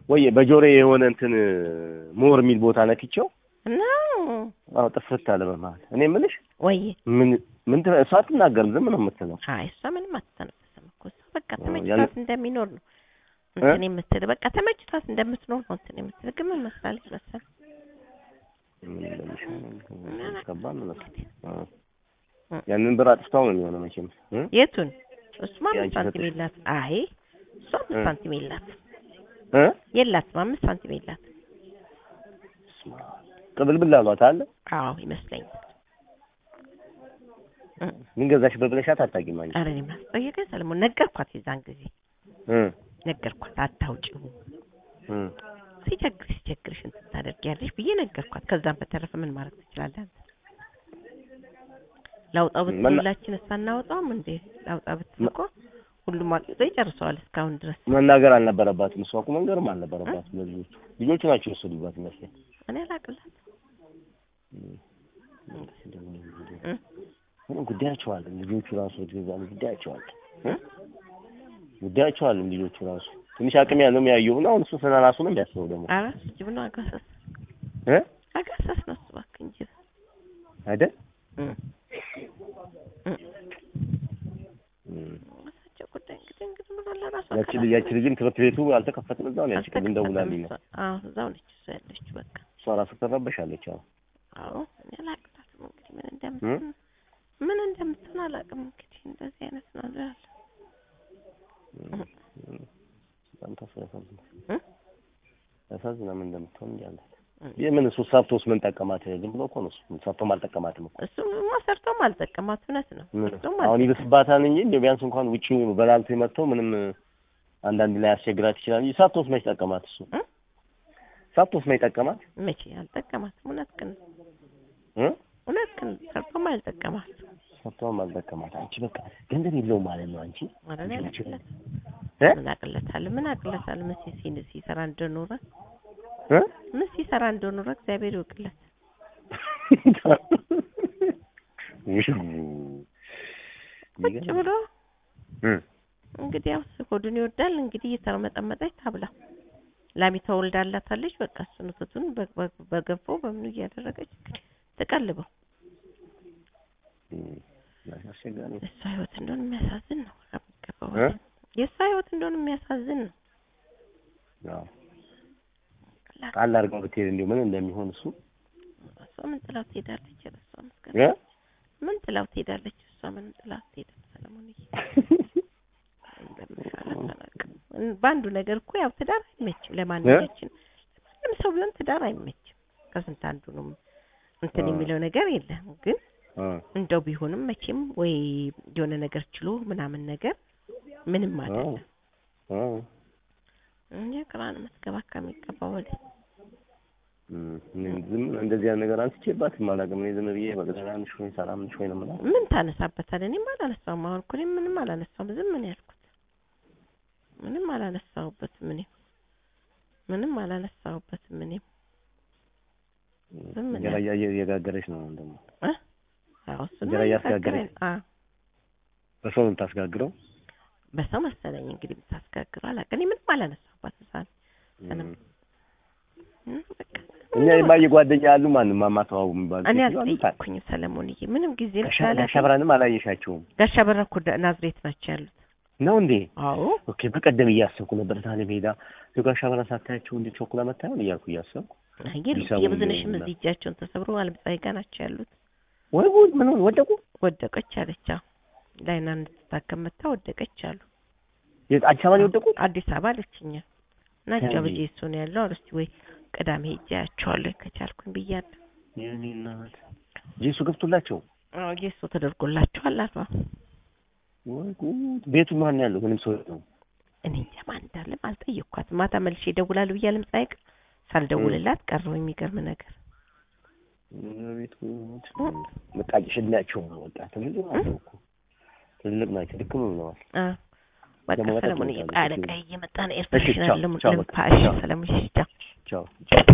ወይ በጆሬ የሆነ እንትን ሞር የሚል ቦታ ነክቼው እና አዎ ጥፍት አለ በመሀል። እኔ የምልሽ ወይ ምን ምን ት- እሷ አትናገርም፣ ዝም ነው የምትለው። አይ እሷ ምንም አትተነፍስም እኮ እሷ በቃ አዎ፣ ተመችቷት ያን- እንደሚኖር ነው እንትን የምትል በቃ ተመችቷት እንደምትኖር ነው እንትን የምትል ግን ምን መስላለች መሰል ምን እንደሚሻለው ከባድ ነው መሰለኝ። አዎ። እ። ያንን ብር አጥፍታው ነው የሚሆነው መቼም እ? የቱን እሱማ አምስት የአንቺ ሳንቲም ሰጥሽ። የላት አይ እሷ አምስት እ። ሳንቲም የላት እ? የላትም አምስት ሳንቲም የላት ቅብልብል አሏት አለ አዎ ይመስለኛል እ። ምን ገዛሽበት ብለሻት አታውቂም አንቺ? ኧረ እኔ ማስጠየቀኝ ሰለሞን ነገርኳት የዛን ጊዜ እ ነገርኳት አታውጪው እ ሲቸግርሽ ሲቸግርሽ እንትን ታደርጊያለሽ ብዬ ነገርኳት ከዛም በተረፈ ምን ማድረግ ትችላለህ አንተ ላውጣው ብትል መና- ሁላችን ሳናወጣውም እንዴ ላውጣ ብትል እኮ ሁሉም አውጥቶ ይጨርሰዋል እስካሁን ድረስ መናገር አልነበረባትም። እሷ እኮ መንገርም አልነበረባትም ለልጆቹ። ልጆቹ ናቸው የወሰዱባት ይመስለኝ። እኔ አላቅላት እ? ምንም ጉዳያቸው አለ። ልጆቹ ራሱ ገዛ ጉዳያቸው አለ እ? ጉዳያቸው አለ ልጆቹ ራሱ ትንሽ አቅም ያለው የሚያየው ነው። አሁን እሱ ስለ ራሱ ነው የሚያስበው ደግሞ ኧረ ጅብ ነው አጋሰስ እ አጋሰስ ነው እሱ እባክህ እንጂ አይደል እ። እ። እም። ራሳቸው ጉዳይ እንግዲህ እንግዲህ ምን አለ ራሷ ያቺ ልጅ ያቺ ልጅም ትምህርት ቤቱ አልተከፈተም። እዛው ነው ያቺ ቅድም ደውላልኝ ነው አዎ እዛው ነች እሷ ያለችው በቃ እሷ ራሱ ትረበሻለች። አሁን አዎ እኔ አላቅላትም እንግዲህ ምን እንደምትሆን ምን እንደምትሆን አላውቅም እንግዲህ እንደዚህ አይነት ነው ያለ በጣም ታስ ያሳዝናል። እ? ያሳዝናል። ምን እንደምትሆን እንጃ አላት። እ። የምን እሱ ሰርቶስ ምን ጠቀማት? ዝም ብሎ እኮ ነው እሱ ሰርቶም አልጠቀማትም እኮ እሱማ ሰርቶም አልጠቀማት እውነት ነው ምን ሰርቶም አሁን አልጠቀማት። ይብስባታል እንጂ እንደው ቢያንስ እንኳን ውጪው በላልቶ መጥተው ምንም አንዳንድ ላይ ያስቸግራት ይችላል እንጂ ሰርቶስ መች ጠቀማት? እሱ እ? ሰርቶስ መች ጠቀማት? መቼ አልጠቀማትም እውነት ግን እ? እውነት ግን ሰርቶም አልጠቀማት ሰርቶም አልጠቀማት። አንቺ በቃ ገንዘብ የለውም ማለት ነው አንቺ ኧረ እኔ አላቅለት እ? ምን አቅለታለሁ ምን አቅለታለሁ ምን ሲ- ሲ- ሲሰራ እንደኖረ እ? ምን ሲሰራ እንደኖረ እግዚአብሔር ይወቅለት ቁጭ ብሎ እ? እንግዲህ ያው ሆዱን ይወዳል እንግዲህ እየተርመጠመጠች ታብላ ላሚቷ ወልዳላታለች በቃ እሱን ወተቱን በ- በ- በገንፎ በምኑ እያደረገች ትቀልበው እም፣ አስቸጋሪ ነው። የእሷ ህይወት እንደሆነ የሚያሳዝን ነው ከሚገባው እ? በላይ። የእሷ ህይወት እንደሆነ የሚያሳዝን ነው አዎ ቃል አድርገው ብትሄድ እንዲሁ ምን እንደሚሆን እሱ እሷ ምን ጥላው ትሄዳለች ኧረ እሷ መስገን እ? ምን ጥላው ትሄዳለች እሷ ምን ጥላው ትሄዳለች ሰለሞንዬ እንደምሻላት አላውቅም እን- በአንዱ ነገር እኮ ያው ትዳር አይመችም ለማንኛችን ለማንም ሰው ቢሆን ትዳር አይመችም ከስንት አንዱ ነው እንትን አዎ። የሚለው ነገር የለም ግን እ፣ እንደው ቢሆንም መቼም ወይ የሆነ ነገር ችሎ ምናምን ነገር ምንም አይደለም እ፣ እንጂ ቅራን መስገባ ከሚገባው ወዲህ እም፣ እኔ ዝም እንደዚህ አይነት ነገር አንስቼባትም አላውቅም። እኔ ዝም ብዬ በቃ ደህና ነሽ ወይ ሰላም ነሽ ወይ ነው የምላት። ምን ታነሳበታለህ? እኔም አላነሳውም። አሁን እኮ እኔም ምንም አላነሳውም። ዝም ምን ያልኩት ምንም አላነሳውበትም። እኔም ምንም አላነሳውበትም። እኔም ዝም ነው እንጀራ እያየ- እየጋገረች ነው አሁን ደግሞ እ? አዎ እሱን እንጀራ እያስጋገረች አዎ በሰው ነው የምታስጋግረው። በሰው መሰለኝ እንግዲህ የምታስጋግረው አላውቅም። እኔ ምንም አላነሳውባትም። ሳል እም። እም፣ በቃ እኛ የማየ ጓደኛ ያሉ ማንም ማማተዋው የሚባሉ እኔ ሴትዮ አሉ። አልጠየቅኩኝም ሰለሞንዬ፣ ምንም ጊዜ ጋሻ- ጋሻ ብርሃንም አላየሻቸውም ጋሻ በራ እኮ ዳ- ናዝሬት ናቸው ያሉት። ነው እንዴ? አዎ ኦኬ። በቀደም እያሰብኩ ነበር ታለ ሜዳ ጋሻ ብርሃን ሳታያቸው እንዴ ቾኮላ መታየውን እያልኩ እያሰብኩ አየር ቢሰሙ የብዝነሽም እንደሆነ። እዚህ እጃቸውን ተሰብሮ አለምፀሐይ ጋር ናቸው ያሉት። ወይ ጉድ! ምን ሆነ? ወደቁ? ወደቀች አለች። አዎ ላይና እንድትታከም መታ ወደቀች አሉ። የት አዲስ አበባ ነው የወደቁት? አዲስ አበባ አለችኛ ናቸው እንዴ? በጄ እሱ ነው ያለው። እስቲ ወይ ቅዳሜ ሄጄ አያቸዋለሁ ከቻልኩኝ ብያለሁ። የኔ እናት ጄሱ ገብቶላቸው አዎ ጌሶ ተደርጎላቸዋል አሏ። ወይ ጉድ! ቤቱ ማን ያለው? ምንም ሰው የለውም። እኔ እንጃ ማን እንዳለም አልጠየቅኳትም። ማታ መልሼ እደውላለሁ ብዬ አለምፀሐይ ጋር ሳልደውልላት ቀረሁ። የሚገርም ነገር ቤቱ መቃቂሽ እድሜያቸው ነው። በቃ ትልልቅ ናቸው እኮ ትልልቅ ናቸው። ድክም ብለዋል። አ በቃ ደግሞ መጠጥ ሰለሞን መውጣት አለቃ እየመጣ ነው። ኤርትራሽን ቻው፣ አለ ቻው፣ ልምፋ በቃ፣ እሺ ቻው። ሰለሞን እሺ ቻው። ቻው